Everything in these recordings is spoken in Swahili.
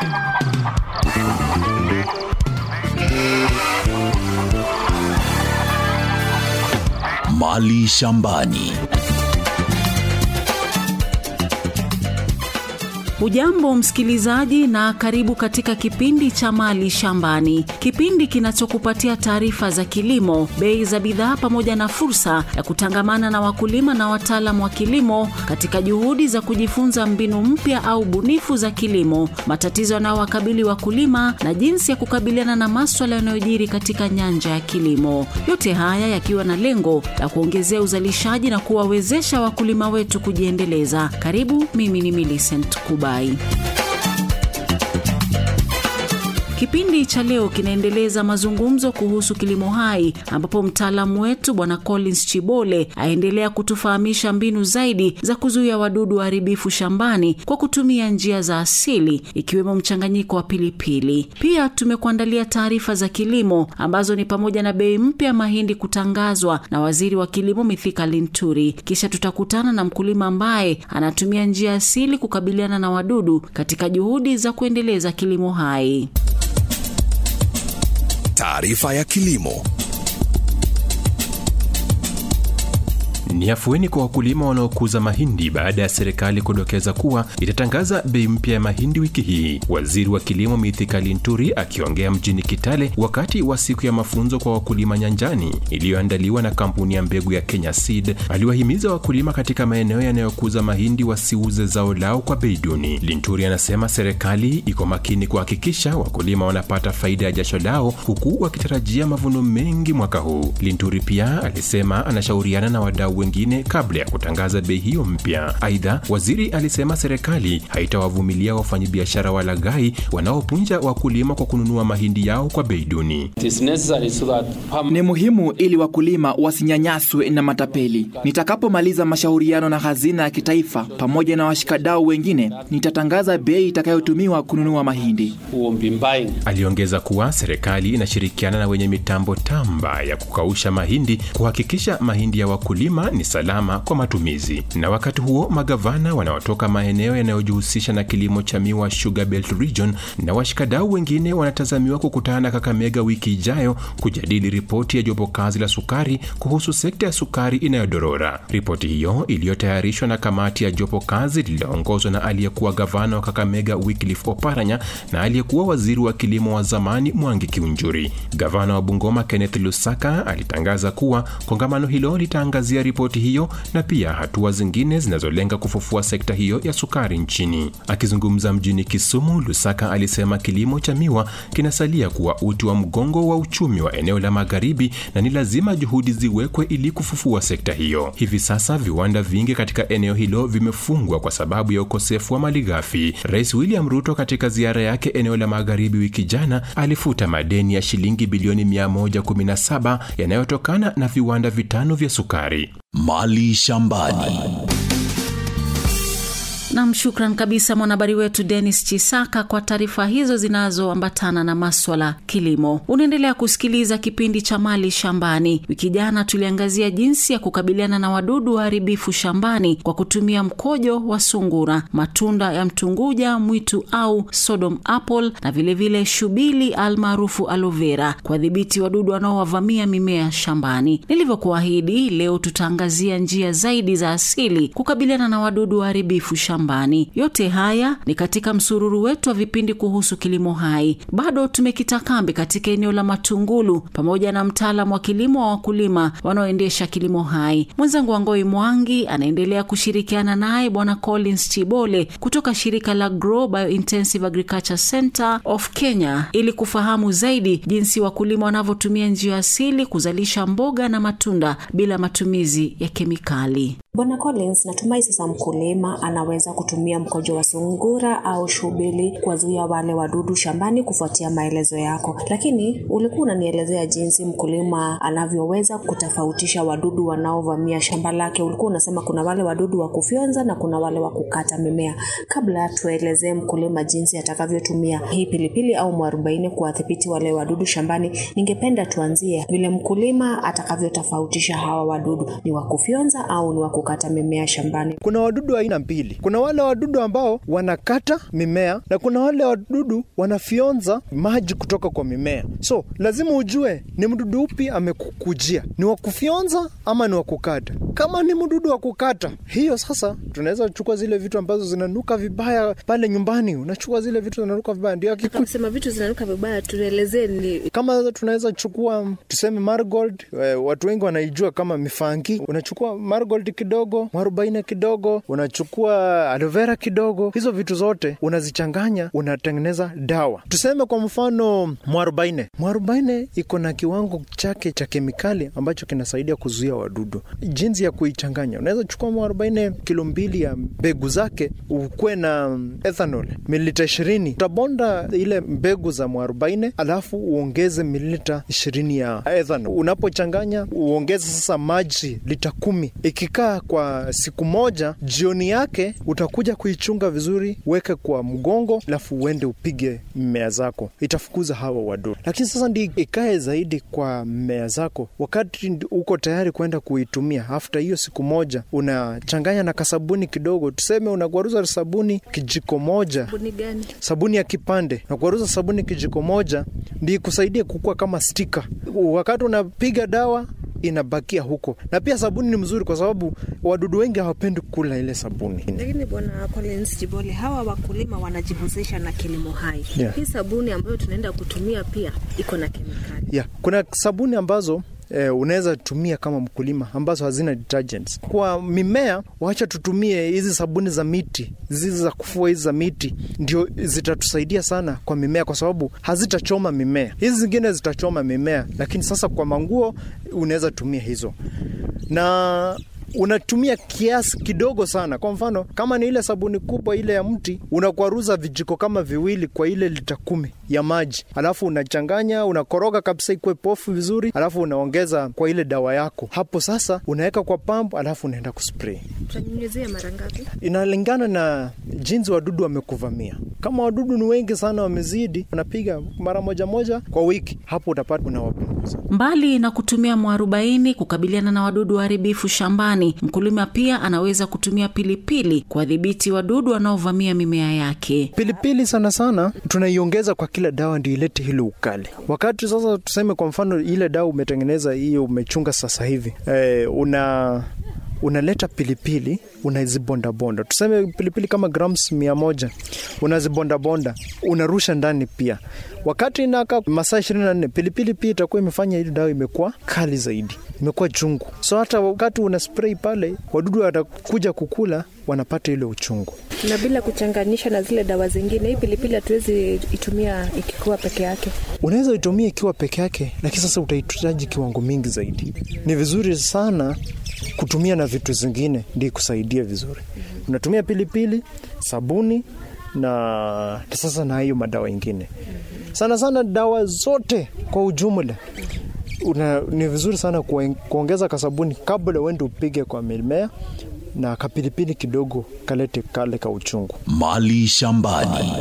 Mali shambani. Hujambo msikilizaji, na karibu katika kipindi cha Mali Shambani, kipindi kinachokupatia taarifa za kilimo, bei za bidhaa, pamoja na fursa ya kutangamana na wakulima na wataalamu wa kilimo katika juhudi za kujifunza mbinu mpya au bunifu za kilimo, matatizo yanayowakabili wakulima na jinsi ya kukabiliana na maswala yanayojiri katika nyanja ya kilimo. Yote haya yakiwa na lengo la kuongezea uzalishaji na kuwawezesha wakulima wetu kujiendeleza. Karibu, mimi ni Millicent Kuba. Kipindi cha leo kinaendeleza mazungumzo kuhusu kilimo hai ambapo mtaalamu wetu Bwana Collins Chibole aendelea kutufahamisha mbinu zaidi za kuzuia wadudu waharibifu shambani kwa kutumia njia za asili ikiwemo mchanganyiko wa pilipili. Pia tumekuandalia taarifa za kilimo ambazo ni pamoja na bei mpya ya mahindi kutangazwa na Waziri wa Kilimo Mithika Linturi. Kisha tutakutana na mkulima ambaye anatumia njia asili kukabiliana na wadudu katika juhudi za kuendeleza kilimo hai. Taarifa ya kilimo. Ni afueni kwa wakulima wanaokuza mahindi baada ya serikali kudokeza kuwa itatangaza bei mpya ya mahindi wiki hii. Waziri wa kilimo Mithika Linturi akiongea mjini Kitale wakati wa siku ya mafunzo kwa wakulima nyanjani iliyoandaliwa na kampuni ya mbegu ya Kenya Seed, aliwahimiza wakulima katika maeneo yanayokuza mahindi wasiuze zao lao kwa bei duni. Linturi anasema serikali iko makini kuhakikisha wakulima wanapata faida ya jasho lao, huku wakitarajia mavuno mengi mwaka huu. Linturi pia alisema anashauriana na wadau wengine kabla ya kutangaza bei hiyo mpya. Aidha, waziri alisema serikali haitawavumilia wafanyabiashara walaghai wanaopunja wakulima kwa kununua mahindi yao kwa bei duni. So ni muhimu ili wakulima wasinyanyaswe na matapeli. Nitakapomaliza mashauriano na hazina ya kitaifa pamoja na washikadau wengine, nitatangaza bei itakayotumiwa kununua mahindi. Aliongeza kuwa serikali inashirikiana na wenye mitambo tamba ya kukausha mahindi kuhakikisha mahindi ya wakulima ni salama kwa matumizi. Na wakati huo magavana wanaotoka maeneo yanayojihusisha na kilimo cha miwa Sugar Belt Region na washikadau wengine wanatazamiwa kukutana Kakamega wiki ijayo kujadili ripoti ya jopo kazi la sukari kuhusu sekta ya sukari inayodorora. Ripoti hiyo iliyotayarishwa na kamati ya jopo kazi lililoongozwa na aliyekuwa gavana wa Kakamega Wycliffe Oparanya na aliyekuwa waziri wa kilimo wa zamani Mwangi Kiunjuri. Gavana wa Bungoma Kenneth Lusaka alitangaza kuwa kongamano hilo litaangazia ripoti hiyo na pia hatua zingine zinazolenga kufufua sekta hiyo ya sukari nchini. Akizungumza mjini Kisumu, Lusaka alisema kilimo cha miwa kinasalia kuwa uti wa mgongo wa uchumi wa eneo la magharibi na ni lazima juhudi ziwekwe ili kufufua sekta hiyo. Hivi sasa viwanda vingi katika eneo hilo vimefungwa kwa sababu ya ukosefu wa malighafi. Rais William Ruto katika ziara yake eneo la magharibi wiki jana alifuta madeni ya shilingi bilioni 117 yanayotokana na viwanda vitano vya sukari. Mali shambani. Nam, shukran kabisa mwanahabari wetu Denis Chisaka kwa taarifa hizo zinazoambatana na maswala kilimo. Unaendelea kusikiliza kipindi cha Mali Shambani. Wiki jana tuliangazia jinsi ya kukabiliana na wadudu waharibifu shambani kwa kutumia mkojo wa sungura, matunda ya mtunguja mwitu au Sodom apple na vilevile vile shubili almaarufu aloe vera kuwadhibiti wadudu wanaowavamia mimea shambani. Nilivyokuahidi, leo tutaangazia njia zaidi za asili kukabiliana na wadudu waharibifu shambani. Yote haya ni katika msururu wetu wa vipindi kuhusu kilimo hai. Bado tumekita kambi katika eneo la Matungulu pamoja na mtaalamu wa kilimo wa wakulima wanaoendesha kilimo hai. Mwenzangu Wangoi Mwangi anaendelea kushirikiana naye Bwana Collins Chibole kutoka shirika la Grow Biointensive Agriculture Center of Kenya ili kufahamu zaidi jinsi wakulima wanavyotumia njia asili kuzalisha mboga na matunda bila matumizi ya kemikali. Bwana Collins, natumai sasa mkulima anaweza kutumia mkojo wa sungura au shubili kuwazuia wale wadudu shambani kufuatia maelezo yako, lakini ulikuwa unanielezea jinsi mkulima anavyoweza kutofautisha wadudu wanaovamia shamba lake. Ulikuwa unasema kuna wale wadudu wa kufyonza na kuna wale wa kukata mimea. Kabla tuelezee mkulima jinsi atakavyotumia hii pilipili au mwarobaini kuwadhibiti wale wadudu shambani, ningependa tuanzie vile mkulima atakavyotofautisha hawa wadudu, ni wa kufyonza au ni wa kukata mimea shambani. Kuna wadudu aina mbili. Kuna wale wadudu ambao wanakata mimea na kuna wale wadudu wanafyonza maji kutoka kwa mimea. So lazima ujue ni mdudu upi amekukujia, ni wa kufyonza ama ni wa kukata. Kama ni mdudu wa kukata, hiyo sasa tunaweza chukua zile vitu ambazo zinanuka vibaya pale nyumbani, unachukua zile vitu zinanuka vibaya, ndio akiku Sema vitu zinanuka vibaya, tuelezee ni kama tunaweza chukua tuseme marigold, eh, watu wengi wanaijua kama mifangi. Unachukua marigold kidogo, mwarobaini kidogo, unachukua aloe vera kidogo, hizo vitu zote unazichanganya, unatengeneza dawa. Tuseme kwa mfano mwarobaini, mwarobaini iko na kiwango chake cha kemikali ambacho kinasaidia kuzuia wadudu. Jinsi ya kuichanganya, unaweza chukua mwarobaini kilo mbili ya mbegu zake, ukuwe na ethanol mililita ishirini, utabonda ile mbegu za mwarobaini alafu uongeze mililita ishirini ya ethanol. Unapochanganya uongeze sasa maji lita kumi. Ikikaa kwa siku moja, jioni yake utakuja kuichunga vizuri, weke kwa mgongo, alafu uende upige mmea zako, itafukuza hawa wadudu. Lakini sasa ndi ikae zaidi kwa mmea zako, wakati ndi- uko tayari kwenda kuitumia, after hiyo siku moja unachanganya na kasabuni kidogo, tuseme unagwaruza sabuni kijiko moja buni gani? sabuni ya kipande na kuaruza sabuni kijiko moja ndi ikusaidie kukua kama stika. Wakati unapiga dawa inabakia huko, na pia sabuni ni mzuri kwa sababu wadudu wengi hawapendi kula ile sabuni. Lakini bwana Collins Jibole, hawa wakulima wanajihusisha na kilimo hai. Yeah. Hii sabuni ambayo tunaenda kutumia pia iko na kemikali. Yeah, kuna sabuni ambazo eh, unaweza tumia kama mkulima ambazo hazina detergents. Kwa mimea, wacha tutumie hizi sabuni za miti, hizi za kufua hizi za miti, ndio zitatusaidia sana kwa mimea, kwa sababu hazitachoma mimea. Hizi zingine zitachoma mimea, lakini sasa kwa manguo unaweza tumia hizo na unatumia kiasi kidogo sana. Kwa mfano, kama ni ile sabuni kubwa ile ya mti, unakwaruza vijiko kama viwili kwa ile lita kumi ya maji, alafu unachanganya, unakoroga kabisa ikuwe pofu vizuri, alafu unaongeza kwa ile dawa yako. Hapo sasa unaweka kwa pampu, alafu unaenda kuspray. Tutanyunyizia mara ngapi? Inalingana na jinsi wadudu wamekuvamia. Kama wadudu ni wengi sana, wamezidi, unapiga mara moja moja kwa wiki, hapo utapata unawapunguza. Mbali na kutumia mwarobaini kukabiliana na wadudu waharibifu shambani, mkulima pia anaweza kutumia pilipili kuwadhibiti wadudu wanaovamia mimea yake. Pilipili sana sana tunaiongeza kwa kila dawa ndio ilete hilo ukali. Wakati sasa tuseme kwa mfano ile dawa umetengeneza hiyo umechunga sasa hivi e, una unaleta pilipili unazibondabonda, tuseme pilipili kama grams mia moja unazibondabonda, unarusha ndani pia. Wakati inakaa masaa ishirini na nne pilipili pia itakuwa imefanya ile dawa imekuwa kali zaidi, imekuwa chungu. So hata wakati una spray pale, wadudu watakuja kukula, wanapata ile uchungu. Na bila kuchanganisha na zile dawa zingine, hii pilipili hatuwezi itumia ikikuwa peke yake. Unaweza itumia ikiwa peke yake, lakini sasa utahitaji kiwango mingi zaidi. Ni vizuri sana kutumia na vitu zingine ndi kusaidia vizuri. Unatumia pilipili, sabuni na sasa na hiyo madawa ingine. Sana sana dawa zote kwa ujumla una, ni vizuri sana kueng- kuongeza kasabuni kabla uende upige kwa mimea na kapilipili kidogo kalete kale ka uchungu. Mali shambani.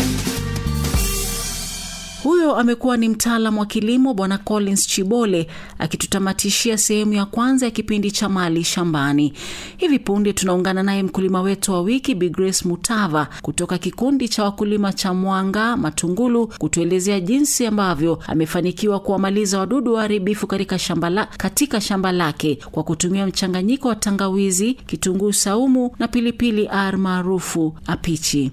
Huyo amekuwa ni mtaalam wa kilimo Bwana Collins Chibole akitutamatishia sehemu ya kwanza ya kipindi cha Mali Shambani. Hivi punde tunaungana naye mkulima wetu wa wiki Bi Grace Mutava kutoka kikundi cha wakulima cha Mwanga Matungulu kutuelezea jinsi ambavyo amefanikiwa kuwamaliza wadudu waharibifu katika shamba, la, katika shamba lake kwa kutumia mchanganyiko wa tangawizi, kitunguu saumu na pilipili ar maarufu apichi.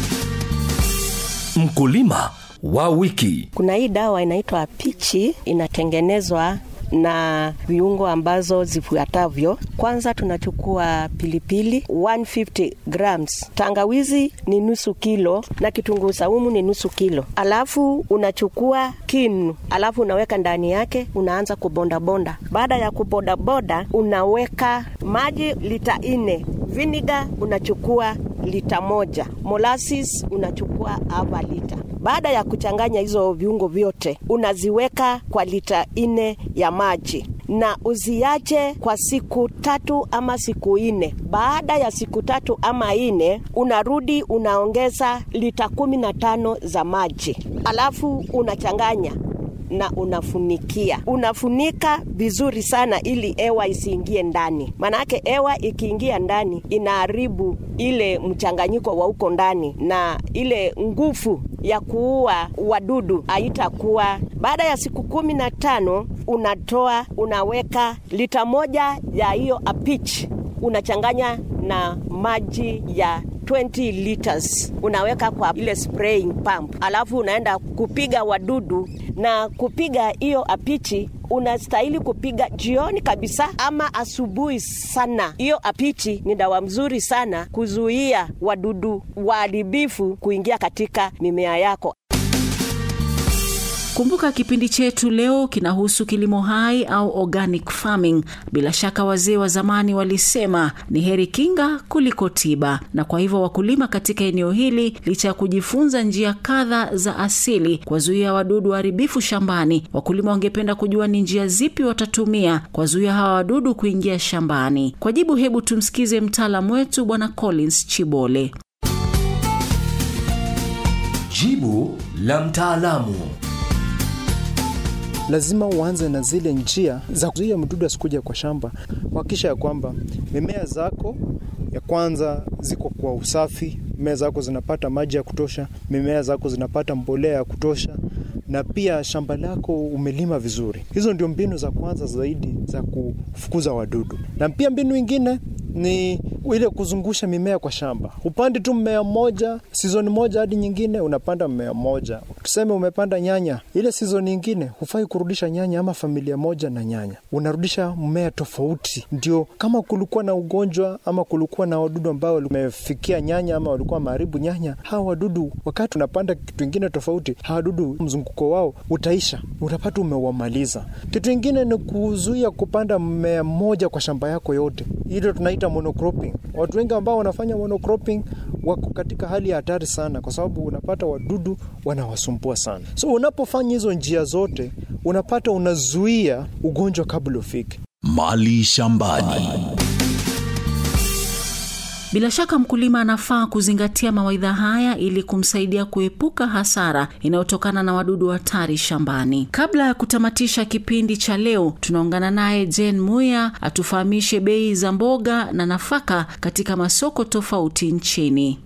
Mkulima wa wiki. Kuna hii dawa inaitwa pichi, inatengenezwa na viungo ambazo zifuatavyo. Kwanza tunachukua pilipili 150 grams, tangawizi ni nusu kilo na kitunguu saumu ni nusu kilo, alafu unachukua kinu, alafu unaweka ndani yake, unaanza kubondabonda. Baada ya kubondabonda, unaweka maji lita nne, viniga unachukua lita moja, molasses unachukua hapa lita. Baada ya kuchanganya hizo viungo vyote, unaziweka kwa lita nne ya maji na uziache kwa siku tatu ama siku nne. Baada ya siku tatu ama nne, unarudi unaongeza lita kumi na tano za maji, alafu unachanganya na unafunikia, unafunika vizuri sana ili hewa isiingie ndani, maanake hewa ikiingia ndani inaharibu ile mchanganyiko wa huko ndani na ile nguvu ya kuua wadudu haitakuwa. Baada ya siku kumi na tano unatoa unaweka lita moja ya hiyo apich unachanganya na maji ya 20 liters unaweka kwa ile spraying pump, alafu unaenda kupiga wadudu na kupiga hiyo apichi unastahili kupiga jioni kabisa ama asubuhi sana. Hiyo apichi ni dawa mzuri sana kuzuia wadudu waharibifu kuingia katika mimea yako. Kumbuka kipindi chetu leo kinahusu kilimo hai au organic farming. Bila shaka wazee wa zamani walisema ni heri kinga kuliko tiba, na kwa hivyo wakulima katika eneo hili, licha ya kujifunza njia kadha za asili kuwazuia wadudu waharibifu shambani, wakulima wangependa kujua ni njia zipi watatumia kuwazuia hawa wadudu kuingia shambani. Kwa jibu, hebu tumsikize mtaalamu wetu Bwana Collins Chibole. Jibu la mtaalamu. lazima uanze na zile njia za kuzuia mdudu asikuja kwa shamba. Hakikisha ya kwamba mimea zako ya kwanza ziko kwa usafi, mimea zako zinapata maji ya kutosha, mimea zako zinapata mbolea ya kutosha, na pia shamba lako umelima vizuri. Hizo ndio mbinu za kwanza zaidi za kufukuza wadudu, na pia mbinu ingine ni ile kuzungusha mimea kwa shamba. Upande tu mmea mmoja sizoni moja hadi nyingine, unapanda mmea mmoja. Tuseme umepanda nyanya, ile sizoni nyingine hufai kurudisha nyanya ama familia moja na nyanya, unarudisha mmea tofauti. Ndio kama kulikuwa na ugonjwa ama kulikuwa na wadudu ambao wamefikia nyanya ama walikuwa maharibu nyanya, hawa wadudu wakati unapanda kitu ingine tofauti, hawa wadudu mzunguko wao utaisha, utapata umewamaliza. Kitu ingine ni kuzuia kupanda mmea mmoja kwa shamba yako yote, hilo tunaita monocropping. Watu wengi ambao wanafanya monocropping wako katika hali ya hatari sana, kwa sababu unapata wadudu wanawasumbua sana. So unapofanya hizo njia zote, unapata unazuia ugonjwa kabla ufike. Mali shambani. Bila shaka mkulima anafaa kuzingatia mawaidha haya ili kumsaidia kuepuka hasara inayotokana na wadudu hatari shambani. Kabla ya kutamatisha kipindi cha leo, tunaungana naye Jen Muya atufahamishe bei za mboga na nafaka katika masoko tofauti nchini.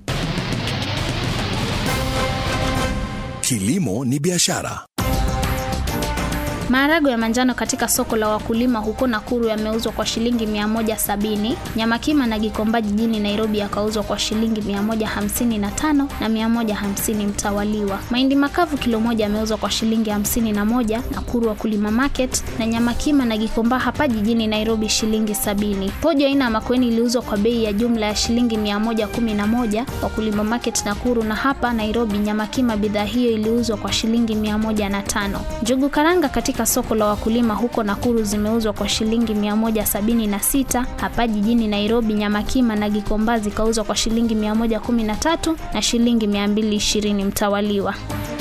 Kilimo ni biashara. Maharagwe ya manjano katika soko la wakulima huko Nakuru yameuzwa kwa shilingi 170. Nyama kima na Gikomba jijini Nairobi yakauzwa kwa shilingi 155 na 150 mtawaliwa. Mahindi makavu kilo moja yameuzwa kwa shilingi 51 Nakuru Wakulima Market, na nyama kima na Gikomba hapa jijini Nairobi shilingi 70. Pojo aina ya makweni iliuzwa kwa bei ya jumla ya shilingi 111 Wakulima Market Nakuru, na hapa Nairobi nyama kima bidhaa hiyo iliuzwa kwa shilingi 105. Njugu karanga katika soko la wakulima huko Nakuru zimeuzwa kwa shilingi 176. Hapa jijini Nairobi nyama kima na Gikomba zikauzwa kwa shilingi 113 na shilingi 220 mtawaliwa.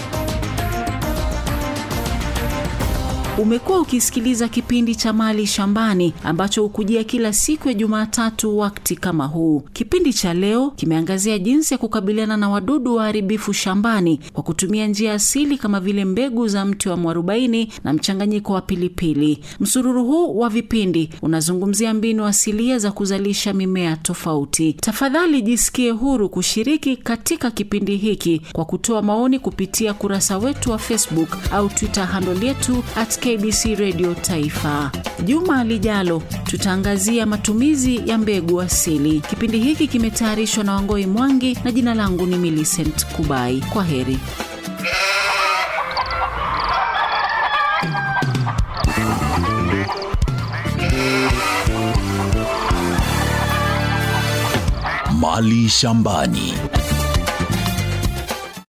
Umekuwa ukisikiliza kipindi cha Mali Shambani ambacho hukujia kila siku ya Jumatatu wakati kama huu. Kipindi cha leo kimeangazia jinsi ya kukabiliana na wadudu waharibifu shambani kwa kutumia njia asili kama vile mbegu za mti wa mwarobaini na mchanganyiko wa pilipili. Msururu huu wa vipindi unazungumzia mbinu asilia za kuzalisha mimea tofauti. Tafadhali jisikie huru kushiriki katika kipindi hiki kwa kutoa maoni kupitia kurasa wetu wa Facebook au Twitter handle yetu at KBC Radio Taifa. Juma lijalo tutaangazia matumizi ya mbegu asili. Kipindi hiki kimetayarishwa na Wangoi Mwangi na jina langu ni Millicent Kubai. Kwa heri. Mali shambani.